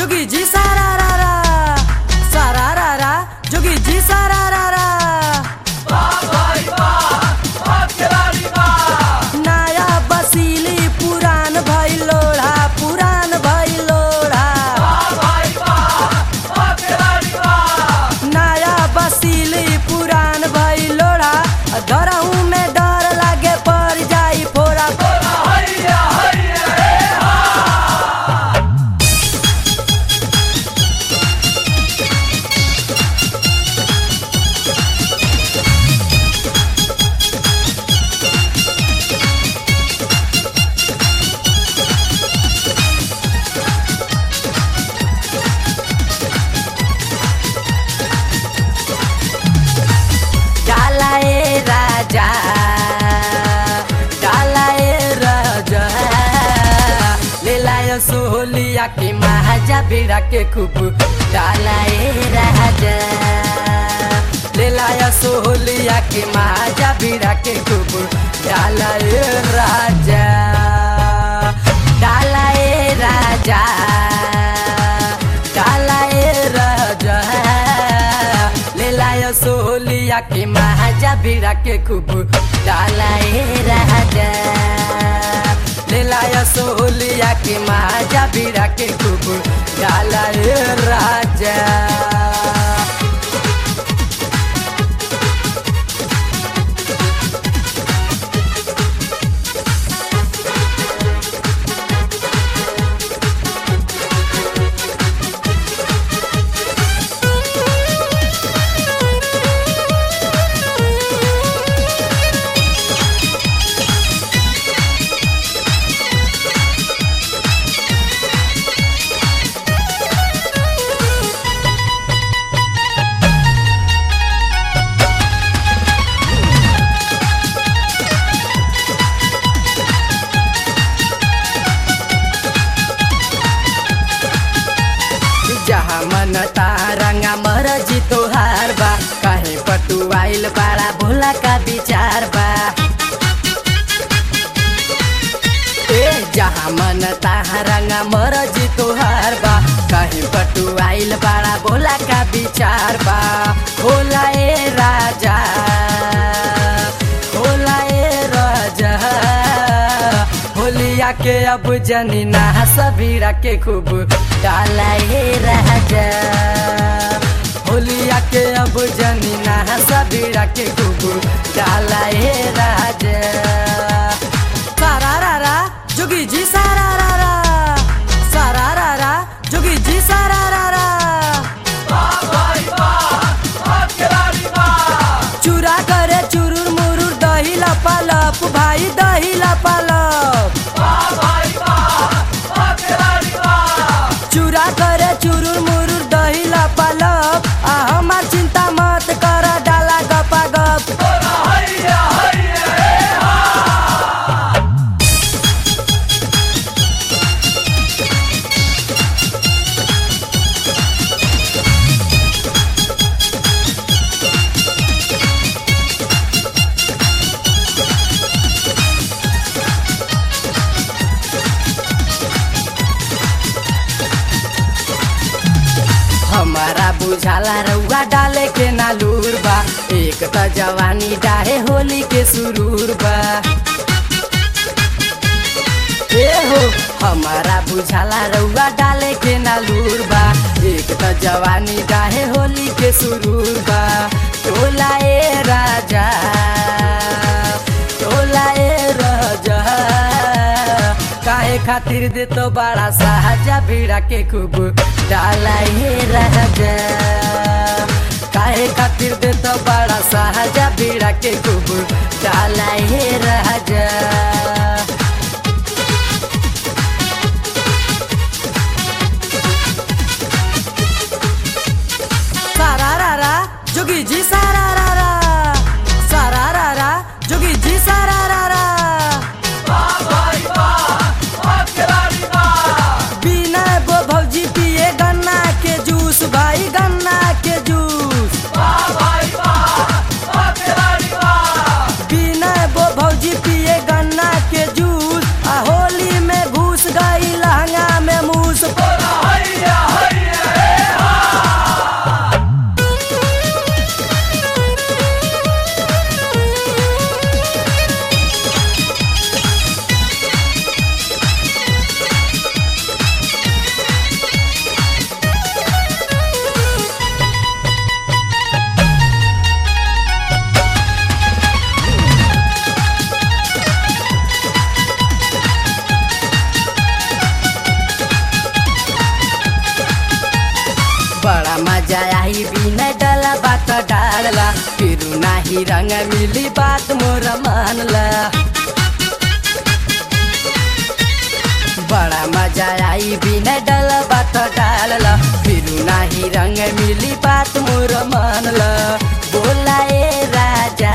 जोगी जी सारा रा रा सारा रा रा जोगी जी सारा रा रा नया बसीली पुरान भई लोढ़ा पुरान भई लोढ़ा नया बसीली पुरान भई लोढ़ा धरहू में डर लागे पड़ जाई फोड़ा डाला ए राजा डाला ए राजा ले लायो सोहलिया के महाजा बिड़ा के खूब डाला ए राजा ले लायो सोहलिया के महाजा बिड़ा के खूब डाला ए राजा डाला ए राजा डाला ए राजा ले लायो सोहलिया के महाजा बिड़ा के खूब डाला ए राजा ले लायो सोहलिया के महाजा बिड़ा के खूब डाला ए राजा जहाँ मन तारंगा मरजी तोहार बा कहे पटुआइल बाड़ा भोला का विचार बा ए जहाँ मन तारंगा मरजी तोहार बा कहे पटुआइल बाड़ा भोला का विचार बा भोला ए राजा भोला ए राजा होलिया के अब जनी ना सबीरा के खूब डाला हे राजा होलिया के अब जनी ना सबीरा के खूब डाला हे राजा सारा रा रा जोगी जी सारा रा रा सारा रा रा जोगी जी सारा रा रा चूरा करे चुरुर मुरुर दही लपालप भाई दही लपालप चूरा करे चुरुर मुरुर दही लपालप आ हमार चिंता मत कर डाला गपा गप हमारा बुझाला रउआ डाले के नालूर बा एक त जवानी डाहे होली के सुरूर बा ए हो हमारा बुझाला रउआ डाले के नालूर बा एक त जवानी डाहे होली के सुरूर बा टोला ए राजा टोला ए राजा काहे खातिर दे तो बड़ा साहजा भिड़ा के खूब डाला हे राजा काहे खातिर दे तो बड़ा साहजा भिड़ा के खूब डाला हे राजा सारा रा रा जोगी जी सारा रा रा सारा रा रा जोगी जी सारा रा रा बिना बो भौजी पिए गन्ना के जूस भाई गन्ना के जूस बिना बो भौजी पिए गन्ना के आई बिना डला बात डालला फिर नाही रंग मिली बात मोर मानला बड़ा मजा आई बिना डला बात डालला फिर नाही रंग मिली बात मोर मानला बोला ए राजा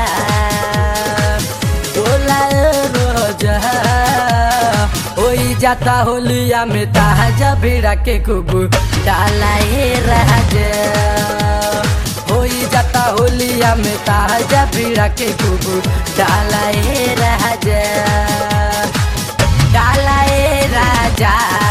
बोला ए रोजा होई जाता होलिया में ताजा भिड़ा के खूब डाला ए राजा होई जाता होलिया में ताजा भिड़ा के खूब डाला ए राजा डाला ए राजा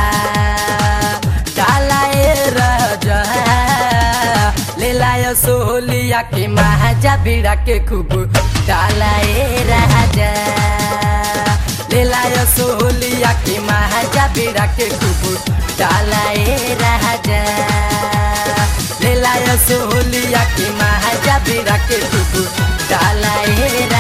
डाला ए राजा ले लायो सोलिया के महाजा भिड़ा के खूब डाला ए राजा ले लायो सोलिया के महाजा भिड़ा के खूब डाला ए राजा ले लायो सोलिया के महाजा भिड़ा के खूब डाला ए